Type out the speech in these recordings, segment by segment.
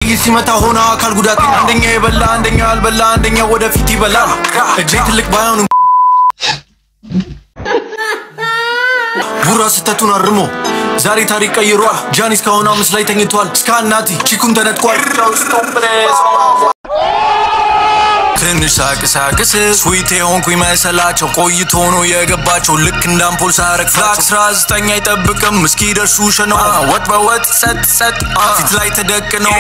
ጥይት ሲመታ ሆነ አካል ጉዳተኛ አንደኛ የበላ አንደኛ ያልበላ አንደኛ ወደፊት ይበላል እጄ ትልቅ ባይሆን ቡራ ስህተቱን አርሞ ዛሬ ታሪክ ቀይሯል ጃኒ እስካሁን አምስት ላይ ተኝቷል እስከ አናቲ ቺኩን ተነጥቋል ትንሽ ሳቅሳቅስ ስዊት የሆንኩኝ መሰላቸው ቆይቶ ነው የገባቸው ልክ እንደ አምፖል ሳረግ ፍላክ አስራ ዘጠኝ አይጠብቅም እስኪደርሱ ሸነው ወጥ በወጥ ጸጥ ጸጥ ፊት ላይ ተደቅነው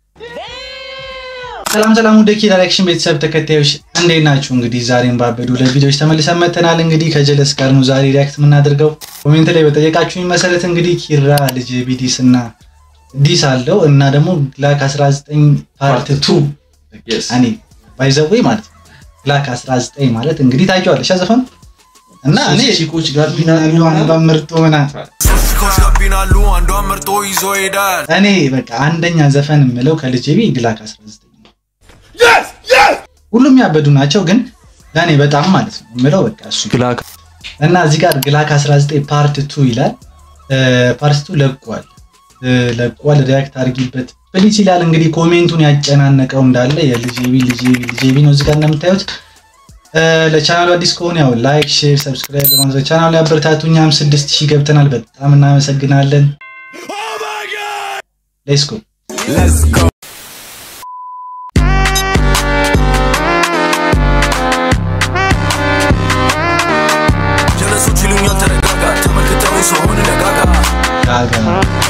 ሰላም ሰላም ወደ ኪድ ዳይሬክሽን ቤተሰብ ተከታዮች እንዴት ናችሁ? እንግዲህ ዛሬም ባበዱ ለቪዲዮዎች ተመልሰን መጥተናል። እንግዲህ ከጀለስ ጋር ነው ዛሬ ሪያክት የምናደርገው። ኮሜንት ላይ በጠየቃችሁኝ መሰረት እንግዲህ ኪራ ልጅ ቢዲስ እና ዲስ አለው እና ደግሞ ግላክ 19 ፓርት 2 እኔ ባይዘዌ ማለት ነው። ግላክ 19 ማለት እንግዲህ ታውቂዋለሽ ዘፈኑ እና እኔ ቺኮች ጋር ቢናሉ አንዷን ምርጦ ምናምን ሶስት ኮች ጋቢናሉ አንዷን መርጦ ይዞ ይሄዳል እኔ በቃ አንደኛ ዘፈን የምለው ከልጄ ቢ ግላክ 19 ነው። ሁሉም ያበዱ ናቸው፣ ግን ለእኔ በጣም ማለት ነው የምለው በቃ እሱ ግላክ እና እዚህ ጋር ግላክ 19 ፓርት 2 ይላል። ፓርት 2 ለቋል ለቋል፣ ሪያክት አድርጊበት ፕሊስ ይላል። እንግዲህ ኮሜንቱን ያጨናነቀው እንዳለ የልጄቢ ልጄቢ ልጄቢ ነው እዚህ ጋር እንደምታዩት። ለቻናሉ አዲስ ከሆነ ያው ላይክ፣ ሼር፣ ሰብስክራይብ በማድረግ ቻናሉ ያበረታቱ። እኛም 6000 ገብተናል። በጣም እናመሰግናለን። ሌትስ ጎ ጀለሶች ይሉኛል ተረጋጋ ተመልክተው ሰሆን ደጋጋ ጋጋ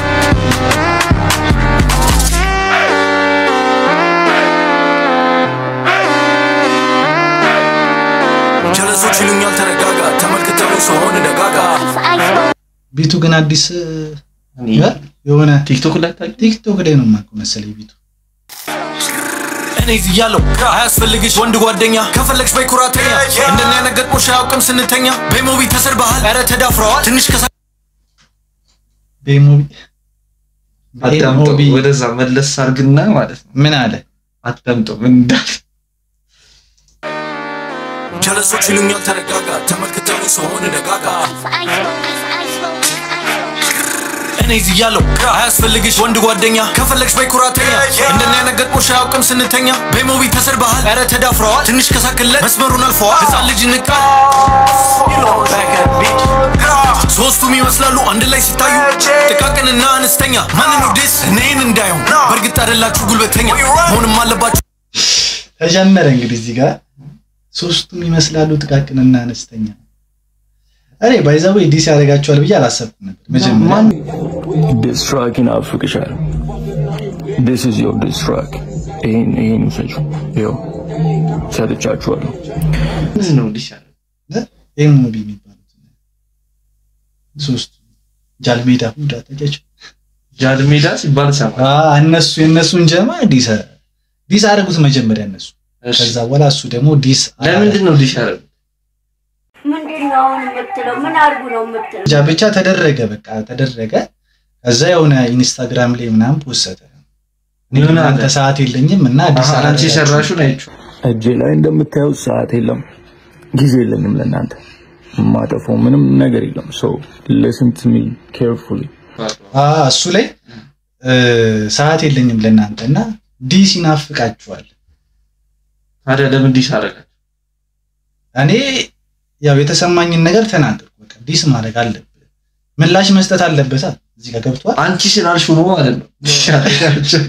ጀለሶች ይሉኛል ተረጋጋ ተመልክተው ሰሆን ደጋጋ ቢቱ ግን አዲስ የሆነ ቲክቶክ ላይ ታውቂ? ቲክቶክ ላይ ነው የማውቀው መሰለኝ ቢቱ እኔ እያለሁ አያስፈልግሽ ወንድ ጓደኛ ከፈለግሽ በይ ኩራተኛ እንደኛ ነገጥሞሽ አያውቅም ስንተኛ በሞቢ ተሰርበሃል ኧረ ተዳፍረዋል ትንሽ ከሳ ቤሞቢ አዳምጠው ቤሞቢ ወደዛ መለስ አርግና ማለት ነው። ምን አለ አዳምጠው ምን እንዳለ ጀለሶች ይሉኛል ተረጋጋ ተመልክተው ሰሆን ደጋጋ እኔ እያለሁ አያስፈልግሽ ወንድ ጓደኛ ከፈለግሽ በይ ኩራተኛ እንደኛ ነገጥሞሽ አያውቅም ስንተኛ በሞቢ ተሰርበሃል ኧረ ተዳፍረዋል ትንሽ ከሳክለት መስመሩን አልፈዋል ህፃን ልጅ ንቃል ሶስቱም ይመስላሉ አንድ ላይ ሲታዩ ጥቃቅንና አነስተኛ ማንን ነው ዴስ እኔን እንዳየው በእርግጥ አይደላችሁ ጉልበተኛ መሆንም አለባችሁ ተጀመረ እንግዲህ እዚህ ጋር ሶስቱም ይመስላሉ ጥቃቅንና አነስተኛ እኔ ባይዛዌ ዲስ ያደርጋቸዋል ብዬ አላሰብኩም ነበር መጀመሪያ This track ይናፍቅሻል። This is your diss track. ይሄን ይሄን ውሰጁ። ይኸው ሰጥቻችኋለሁ። ምንድን ነው እንዲህ ያለ ኤሞቢ የሚባሉት ሶስቱ ጃልሜዳ ሁዳ ታውቂያቸው ጃል ሜዳ ሲባል ሰማ። አ እነሱ የእነሱን ጀማ ዲስ ዲስ አደረጉት መጀመሪያ እነሱ እሺ ከዛ በኋላ እሱ ደግሞ ዲስ ለምንድን ነው እንዲህ ያለ? ምንድን ነው አሁን የምትለው? ምን አድርጉ ነው የምትለው? ብቻ ብቻ ተደረገ በቃ ተደረገ ከዛ የሆነ ኢንስታግራም ላይ ምናምን ፖሰተ እኔ ምን አለ? እናንተ ሰዓት የለኝም እና አዲስ አሃ አንቺ አላደረጋችሁም። የሰራሽውን አይቼው እጄ ላይ እንደምታዩት ሰዓት የለም፣ ጊዜ የለኝም ለእናንተ የማጠፋው ምንም ነገር የለም። ሶ ሊስን ቱ ሚ ኬርፉሊ አ እሱ ላይ እ፣ ሰዓት የለኝም ለእናንተ እና ዲስ ይናፍቃችኋል ታዲያ ለምን እንዲህ አደረጋችሁ? እኔ ያው የተሰማኝን ነገር ተናገርኩ በቃ ዲስ ማድረግ አለብህ ምላሽ መስጠት አለበታ እዚህ ጋር ገብቷል አንቺ ስላልሽው ነው ማለት ነው። እንዲህ ያደረጋችሁ።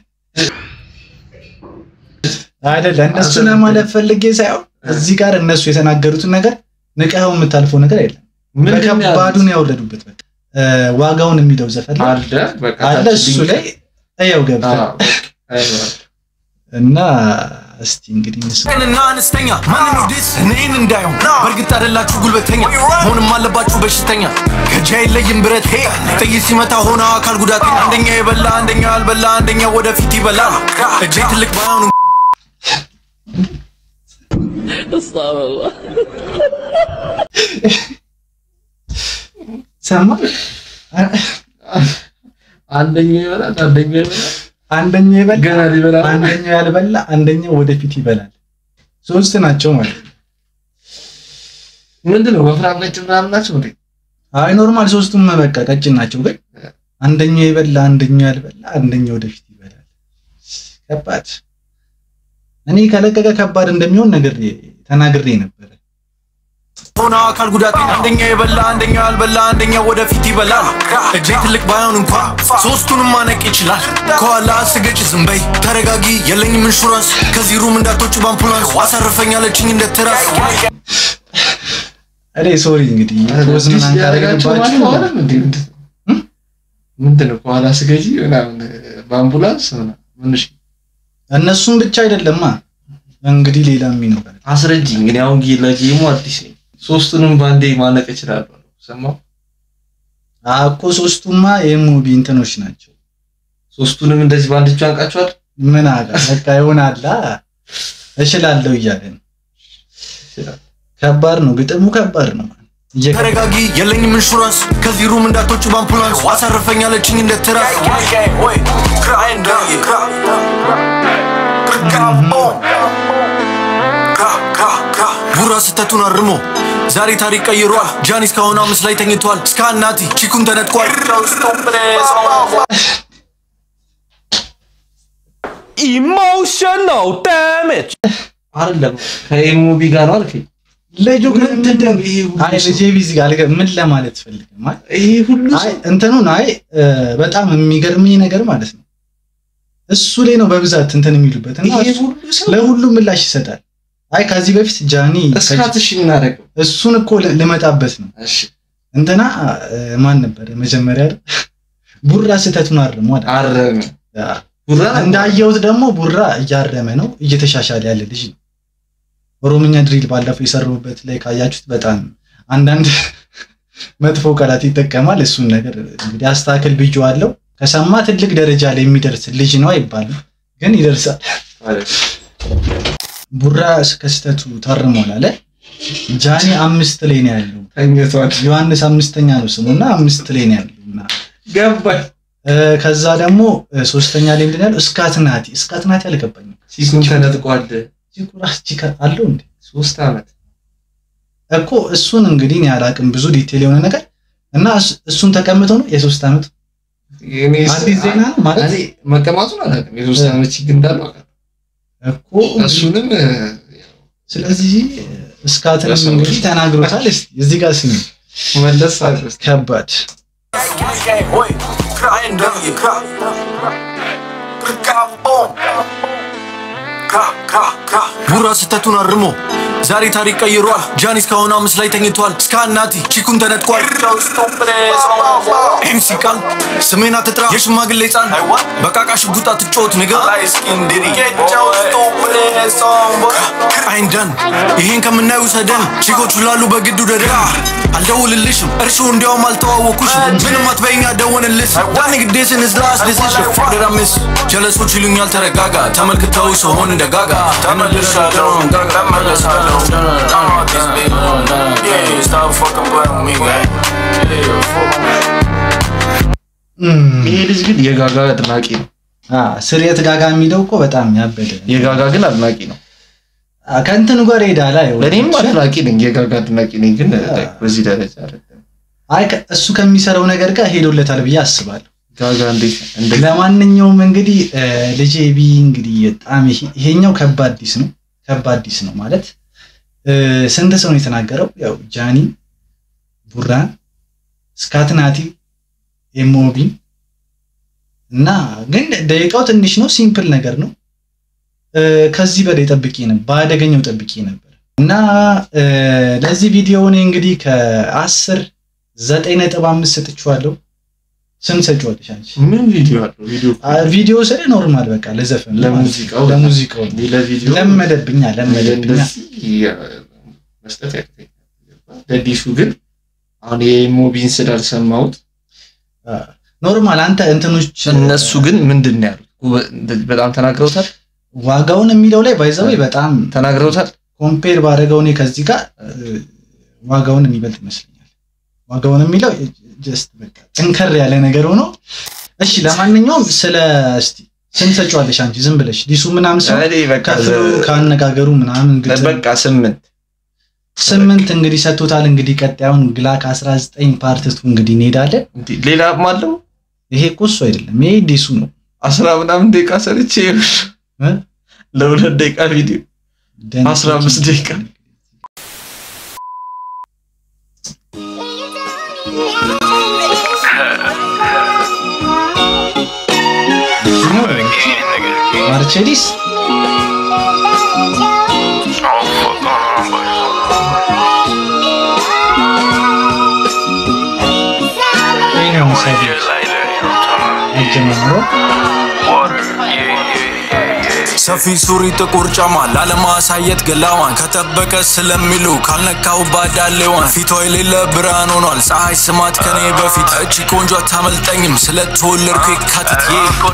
አይደለ እነሱ ለማለት ፈልጌ ሳይሆን እዚህ ጋር እነሱ የተናገሩትን ነገር ንቀኸው የምታልፈው ነገር የለም ምንድን ነው ያሉት? በከባዱን ያወረዱበት በቃ እ፣ ዋጋውን የሚለው ዘፈን ላይ አለ በቃ አለ ታች እሱ ሊንክ- ላይ እያው ገብተህ አዎ፣ በቃ አይኗል። እና እስቲ እንግዲህ ምስል ጥቃቅንና አነስተኛ ማንን ነው ዴስ እኔን እንዳየው በእርግጥ አይደላችሁ ጉልበተኛ መሆንም አለባችሁ በሽተኛ ከእጅ አይለይም ብረት ሄ ጥይት ሲመታ ሆነ አካል ጉዳተኛ አንደኛ የበላ አንደኛ ያልበላ አንደኛ ወደፊት ይበላል እጄ ትልቅ ባይሆን ሰማ አንደኛው ይበላል፣ አንደኛው ይበላል፣ አንደኛው ይበላል ገና ሊበላ ነው። አንደኛው ያልበላ አንደኛው ወደፊት ይበላል ሶስት ናቸው ማለት ነው ምንድን ነው ወፍራም ነጭ ምናምን ናቸው እንዴ? አይ ኖርማል ሶስቱም በቃ ቀጭን ናቸው ግን አንደኛው የበላ አንደኛው ያልበላ አንደኛው ወደፊት ይበላል ከባድ እኔ ከለቀቀ ከባድ እንደሚሆን ነገር ተናግሬ ነበረ። ሆነ አካል ጉዳተኛ አንደኛ የበላ አንደኛ ያልበላ አንደኛ ወደፊት ይበላል። እጄ ትልቅ ባይሆን እንኳ ሶስቱንም ማነቅ ይችላል። ከኋላ ስገጭ ዝም በይ ተረጋጊ፣ የለኝም ኢንሹራንስ ከዚህ ሩም እንዳትወጪ በአምቡላንስ አሳርፈኛለችኝ እንደ ትራስ እኔ ሶሪ እንግዲህ ፖዝ ዲስ ምናምን ሊያደርጋቸው ማለት ካደረግባችሁ ከሆነም እንዴ ምንድን ነው? ምንድን ነው ከኋላ ስገጂ ምናምን በአምቡላንስ ምናምን ምን እሺ እነሱም ብቻ አይደለማ እንግዲህ ሌላም ይኖራል። አስረጅኝ። እኔ አሁን ጌ- ለጌሙ አዲስ ነኝ። ሶስቱንም ባንዴ ማነቅ እችላለሁ። ሰማሁ። እኮ ሶስቱማ የሙቢ እንትኖች ናቸው። ሶስቱንም እንደዚህ ባንድ እጁ አንቃቸዋል። ምን አለ በቃ ይሆናላ እችላለሁ እያለ ነው። ከባድ ነው፣ ግጥሙ ከባድ ነው። እየከ- ተረጋጊ፣ የለኝም ኢንሹራንስ ከዚህ ሩም እንዳትወጪ በአምቡላንስ አሳርፈኛለችኝ እንደ ትራስ ቡራ ስህተቱን አርሞ ዛሬ ታሪክ ቀይሯል። ጃኒ እስካሁን አምስት ላይ ተኝቷል። እስከ አናቲ ቺኩን ተነጥቋል። emotional damage. አይደለም ከኤሙቢ ጋር ነው አልከኝ። ልጁ ግን ምንድን ነው ይሄ ሁሉ አይ ሰው? ልጄ ቢዚ ጋር አልገ- ምን ለማለት ፈልግ ማለት ይሄ ሁሉ አይ ሰው እንትኑን አይ እ፣ በጣም የሚገርመኝ ነገር ማለት ነው እሱ ላይ ነው በብዛት እንትን የሚሉበት እና ይሄ እሱ ሁሉ ሰው ለሁሉም ምላሽ ይሰጣል። አይ ከዚህ በፊት ጃኒ እስካት እሺ የምናደርገው እሱን እኮ ል- ልመጣበት ነው እሺ እንትና እ፣ ማን ነበረ መጀመሪያ አይደል? ቡራ ስህተቱን አርሟል። አረመ አ፣ ቡራ እንዳየሁት ደግሞ ቡራ እያረመ ነው፣ እየተሻሻለ ያለ ልጅ ነው። ኦሮምኛ ድሪል ባለፈው የሰሩበት ላይ ካያችሁት በጣም አንዳንድ መጥፎ ቃላት ይጠቀማል። እሱን ነገር እንግዲህ አስተካክል ብዬዋለሁ። ከሰማ ትልቅ ደረጃ ላይ የሚደርስ ልጅ ነው አይባልም፣ ግን ይደርሳል። ቡራ ከስህተቱ ታርሟል አለ። ጃኒ አምስት ላይ ነው ያለው። ተኝቷል። ዮሐንስ አምስተኛ ነው ስሙ እና አምስት ላይ ነው ያለው እና ገባኝ። እ፣ ከዛ ደግሞ እ፣ ሶስተኛ ላይ ምንድን ነው ያለው? እስካትናቲ እስካትናቲ አልገባኝም። ሲኩን ተነጥቋል። ራስ ቺካ አለው እንዴ ሶስት አመት እኮ እሱን እንግዲህ እኔ አላቅም ብዙ ዲቴል የሆነ ነገር እና እሱ- እሱን ተቀምጠው ነው የሶስት ዓመት እኔ አዲስ ዜና ነው ማለት እኔ መቀማቱን አላውቅም። የሶስት አመት ችግር እንዳለው አውቃለሁ። እኮ እሱንም እ፣ ስለዚህ እስካትንም ለሰው እንግዲህ ተናግሮታል። እስቲ እዚህ ጋር ስሚ መለስ አድርስ ከባድ ቡራ ስህተቱን አርሞ ዛሬ ታሪክ ቀይሯል። ጃኒ እስካሁን አምስት ላይ ተኝቷል። እስከ አናቲ ቺኩን ተነጥቋል። ኤምሲ ቃል ስሜን አትጥራ የሽማግሌ ሕፃን በቃቃ ሽጉጥ አትጫወት ንገ አይንደን ይሄን ከምናየው ሰደን ቺኮቹ ላሉ በግዱ ደደ አልደውልልሽም እርሹ እንዲያውም አልተዋወኩሽም ምንም አትበይኝ አደወንልሽ ንግዴስን ዝላስ ደስሽ ፎደራምስ ጀለሶች ይሉኛል ተረጋጋ ተመልክተው ሰሆን እንደ ጋጋ ተመልሻለሁ ተመልሳለሁ እም፣ ይሄ ልጅ ግን የጋጋ አድናቂ ነው። አ ስርየት ጋጋ የሚለው እኮ በጣም ያበደ የጋጋ ግን አድናቂ ነው። አ፣ ከእንትኑ ጋር ሄዳላ ለእኔም አድናቂ ነኝ፣ የጋጋ አድናቂ ነኝ። ግን በዚህ ደረጃ አይደለም። አይ ከ- እሱ ከሚሰራው ነገር ጋር ሄዶለታል ብዬ አስባለሁ። ጋጋ እንዴት እንደ ለማንኛውም እንግዲህ እ፣ ልጄ ቢ እንግዲህ በጣም ይሄ- ይሄኛው ከባድ ዲስ ነው። ከባድ ዲስ ነው ማለት እ፣ ስንት ሰው ነው የተናገረው? ያው ጃኒ፣ ቡራን፣ ስካትናቲ፣ ኤሞቢ እና ግን ደቂቃው ትንሽ ነው። ሲምፕል ነገር ነው። እ፣ ከዚህ በላይ ጠብቄ ነበር፣ በአደገኛው ጠብቄ ነበር እና እ፣ ለዚህ ቪዲዮ እኔ እንግዲህ ከአስር ዘጠኝ ነጥብ አምስት ሰጥቼዋለሁ። ስንት ሰጪዋለሽ አንቺ? ምን ቪዲዮ አለው? ቪዲዮ አ፣ ቪዲዮ ስለ ኖርማል በቃ ለዘፈን ለሙዚቃው ለሙዚቃው እኔ ለቪዲዮ ለመደብኛ ለመደብኛ እንደዚህ መስጠት ያቅተኛል። ለዲሱ ግን አሁን የሞቢን ስላልሰማሁት ኖርማል አንተ እንትኖች እነሱ ግን ምንድን ነው ያሉት? ጉበ- እንደዚህ በጣም ተናግረውታል ዋጋውን የሚለው ላይ ባይዘው በጣም ተናግረውታል። ኮምፔር ባደረገው እኔ ከዚህ ጋር እ፣ ዋጋውን የሚበልጥ ይመስለኛል። ዋጋውን የሚለው ጀስት በቃ ጠንከር ያለ ነገር ሆኖ እሺ። ለማንኛውም ስለ እስቲ ስንት ሰጪዋለሽ አንቺ ዝም ብለሽ ዲሱ ምናምን ሰው እኔ በቃ ከፍሎ ካነጋገሩ ምናምን ግጥም በቃ ስምንት ስምንት እንግዲህ ሰጥቶታል። እንግዲህ ቀጣዩን ግላክ 19 ፓርትቱ እንግዲህ እንሄዳለን። እንዲህ ሌላም አለው ይሄ እኮ እሱ አይደለም፣ ይሄ ዲሱ ነው። አስራ ምናምን ደቂቃ ሰርቼ እ? ለሁለት ደቂቃ ቪዲዮ ደንቆች- አስራ አምስት ደቂቃ ማርቼዲስ ይሄ ነው ሰው አጀማምሮ ሰፊ ሱሪ ጥቁር ጫማ ላለማሳየት ገላዋን ከጠበቀ ስለሚሉ ካልነካው ባዳሌዋን ፊቷ የሌለ ብርሃን ሆኗል ፀሐይ ስማት ከኔ በፊት እቺ ቆንጆ አታመልጠኝም ስለተወለድኩ የካቲት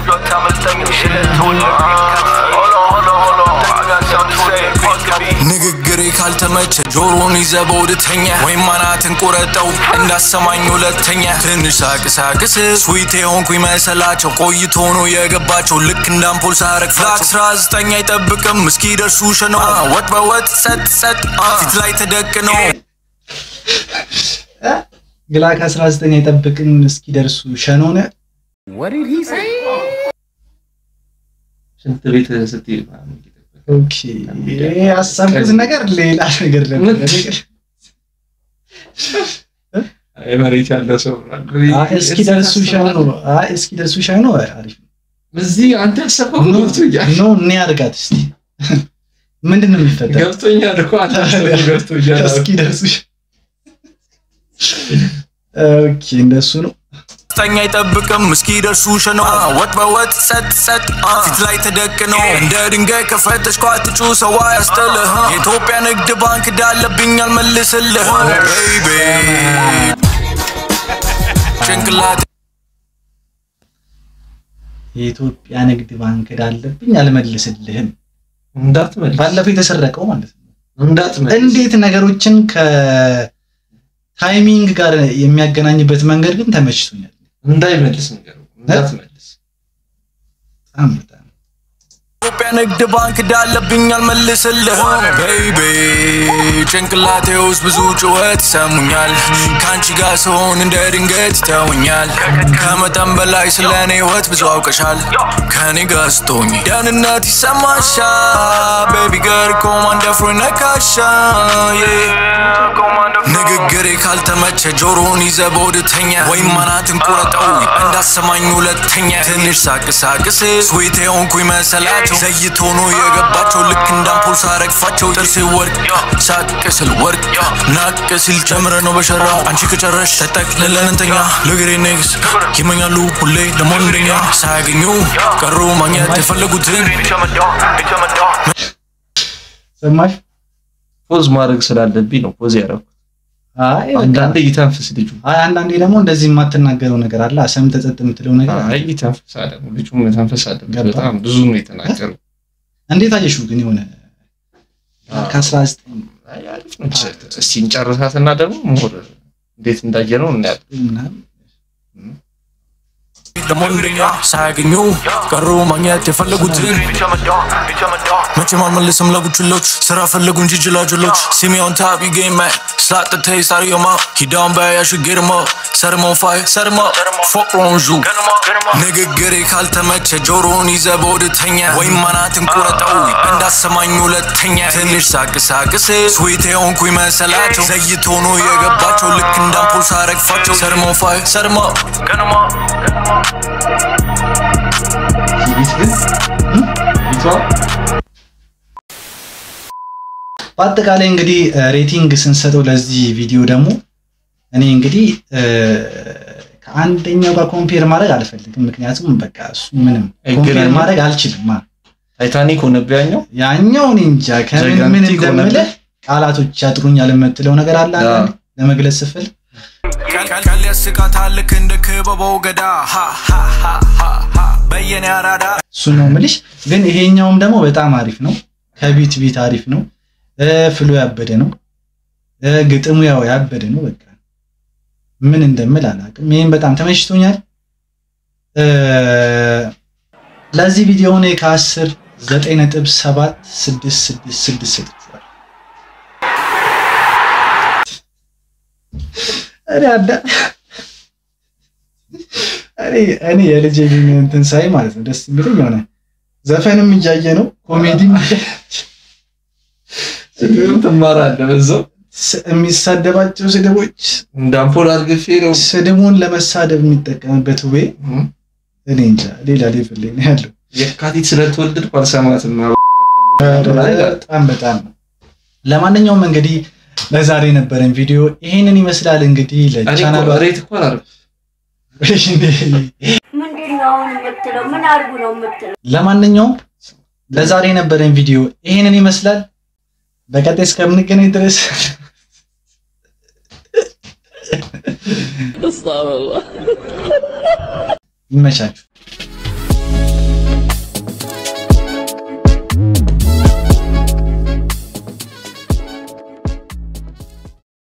ንግግሬ ካልተመቸ ጆሮን ይዘ በውድተኛ ወይም አናትን ቁረጠው እንዳሰማኝ ሁለተኛ ትንሽ ሳቅሳቅስ ስዊት የሆንኩኝ መሰላቸው ቆይቶ ነው የገባቸው ልክ እንደ አምፖል ሳረግ ፍላክ አስራ ዘጠኝ አይጠብቅም እስኪደርሱ ሸኖ ወጥ በወጥ ጸጥ ጸጥ ፊት ላይ ተደቅነው ግላክ 19 አይጠብቅም እስኪደርሱ ሸኖነ ሽንት ቤት ስትሄድ ምናምን እየጠበቀ ኦኬ ያሰብኩት ነገር ሌላ ነገር ነበር። አይ መሬት ያለ ሰው አይ እስኪደርሱ ሸኖ አይ እስኪደርሱ ሸኖ አሪፍ ነው። እዚህ አንተ ያሰብከው ኖ ገብቶኛል ኖ እኔ አድርጋት እስቲ ምንድን ነው የሚፈጠረው? ገብቶኛል እኮ አንተ ያሰብከው ገብቶኛል እስኪደርሱ ሸ- ኦኬ እንደሱ ነው። ጠኛ አይጠብቅም እስኪደርሱ ሸኖ ወጥ በወጥ ጸጥ ጸጥ ፊት ላይ ተደቅነው እንደ ድንጋይ ከፈተሽኳ ትጩ ሰው ያስጥልህ የኢትዮጵያ ንግድ ባንክ ዳለብኝ አልመልስልህ ቤይቤ ጭንቅላት የኢትዮጵያ ንግድ ባንክ ዳለብኝ አልመልስልህም። እንዳትመልስ ባለፈው የተሰረቀው ማለት ነው። እንዳትመልስ እንዴት ነገሮችን ከታይሚንግ ጋር የሚያገናኝበት መንገድ ግን ተመችቶኛል። እንዳይመልስ ነገር እንዳትመልስ በጣም በጣም ኢትዮጵያ ንግድ ባንክ ዳለብኝ አልመልስልህ ቤይቤ ጭንቅላቴ ውስጥ ብዙ ጩኸት ይሰሙኛል ከአንቺ ጋር ስሆን እንደ ድንገት ይተውኛል ከመጠን በላይ ስለ እኔ ህይወት ብዙ አውቀሻል ከእኔ ጋር ስትሆኝ ደህንነት ይሰማሻል ቤቢ ገር ኮማንደር ፍሮ ነካሻ ንግግሬ ካልተመቸ ጆሮን ይዘ በወድተኛ ወይም አናትን ቁረጠው እንዳሰማኝ ሁለተኛ ትንሽ ሳቅሳቅስ ስዊት የሆንኩኝ መሰላቸው ዘይቶ ነው የገባቸው ልክ እንደ አምፖል ሳረግፋቸው ጥርሴ ወርቅ ሳቅ ስል ወርቅ ናቅ ሲል ጨምረ ነው በሸራ አንቺ ከጨረሽ ተጠቅልለን እንተኛ ለግሬ ኔክስ ይመኛሉ ሁሌ ለመሆን እንደኛ ሳያገኙ ቀሩ ማግኘት የፈለጉትን ሰማሽ? ፖዝ ማድረግ ስላለብኝ ነው ፖዝ ያደረኩት አይ በቃ አንዳንዴ ይተንፍስ ልጁ አይ አንዳንዴ ደግሞ እንደዚህ የማትናገረው ነገር አለ። ሰምተህ ጸጥ የምትለው ነገር አለ። አይ ይተንፍስ አለ ልጁ መተንፈስ አለበት ገባ። በጣም ብዙ ነው የተናገረው እንዴት አየሽው ግን የሆነ ከአስራ ዘጠኝ አይ አሪፍ ነው እስቲ እንጨርሳትና ደግሞ ሞር እንዴት እንዳየ ነው እናያለን ምናምን ለመሆን እንደኛ ሳያገኙ ቀሩ ማግኘት የፈለጉትን መቼም አልመልስም ለቡችሎች ስራ ፈለጉ እንጂ ጅላጅሎች ሲሚዮን ታቢ ጌም ስላጥተ ሳሪዮማ ሂዳውን በያሽ ጌርሞ ሰርሞ ፋይ ሰርሞ ፎቅሮንዡ ንግግሬ ካልተመቸ ጆሮን ይዘ በወድተኛ ወይም አናትን ቁረጠው እንዳሰማኝ ሁለተኛ ትንሽ ሳቅሳቅስ ስዊት የሆንኩኝ መሰላቸው ዘይቶ ነው የገባቸው ልክ እንደ አምፖል ሳረግፋቸው ሰርሞ ፋይ ሰርሞ ቤት ግን ቤቷ በአጠቃላይ እንግዲህ ሬቲንግ ስንሰጠው ለዚህ ቪዲዮ ደግሞ እኔ እንግዲህ እ፣ ከአንደኛው ጋር ኮምፔር ማድረግ አልፈልግም። ምክንያቱም በቃ እሱ ምንም ኮምፔር አይገናኝም። ማድረግ አልችልም። አ፣ ታይታኒክ ሆነብህ ያኛው ያኛው እኔ እንጃ ከምን ምን ጃይጋንቲክ እንደምልህ ቃላቶች ያጥሩኛል የምትለው ነገር አለ ያ። አንዳንዴ ለመግለጽ ስፍል ቀል ያስቃታል ልክ እንደ ክበበው ገዳ ሀ ሀ ሀ ሀ ሀ በየኔ አራዳ እሱ ነው ምልሽ። ግን ይሄኛውም ደግሞ በጣም አሪፍ ነው። ከቢት ቢት አሪፍ ነው። እ፣ ፍሎ ያበደ ነው። እ፣ ግጥሙ ያው ያበደ ነው። በቃ ምን እንደምል አላውቅም። ይህም በጣም ተመችቶኛል። እ፣ ለዚህ ቪዲዮ እኔ ከአስር ዘጠኝ ነጥብ ሰባት ስድስት ስድስት ስድስት ሰጥቼዋለሁ። እኔ አዳ እኔ እኔ የልጄ ግን እንትን ሳይ ማለት ነው ደስ የሚለኝ የሆነ ዘፈንም እያየ ነው፣ ኮሜዲም ስድብም ትማራለህ በዛው ስ- የሚሳደባቸው ስድቦች እንደ አምፖል አርግፌ ነው ስድቡን ለመሳደብ የሚጠቀምበት ዌ እኔ እንጃ ሌላ ሌቭል ላይ ነው ያለው። የካቲት ስለተወለድኩ አልሰማትም በጣም በጣም ነው። ለማንኛውም እንግዲህ ለዛሬ የነበረን ቪዲዮ ይሄንን ይመስላል። እንግዲህ እኔ ለቻናሉ እኮ ሬት እኮ አላደረኩም ምንድን ነው አሁን የምትለው? ምን አድርጉ ነው የምትለው? ለማንኛውም ለዛሬ የነበረን ቪዲዮ ይሄንን ይመስላል። በቀጣይ እስከምንገናኝ ድረስ ይመቻችሁ።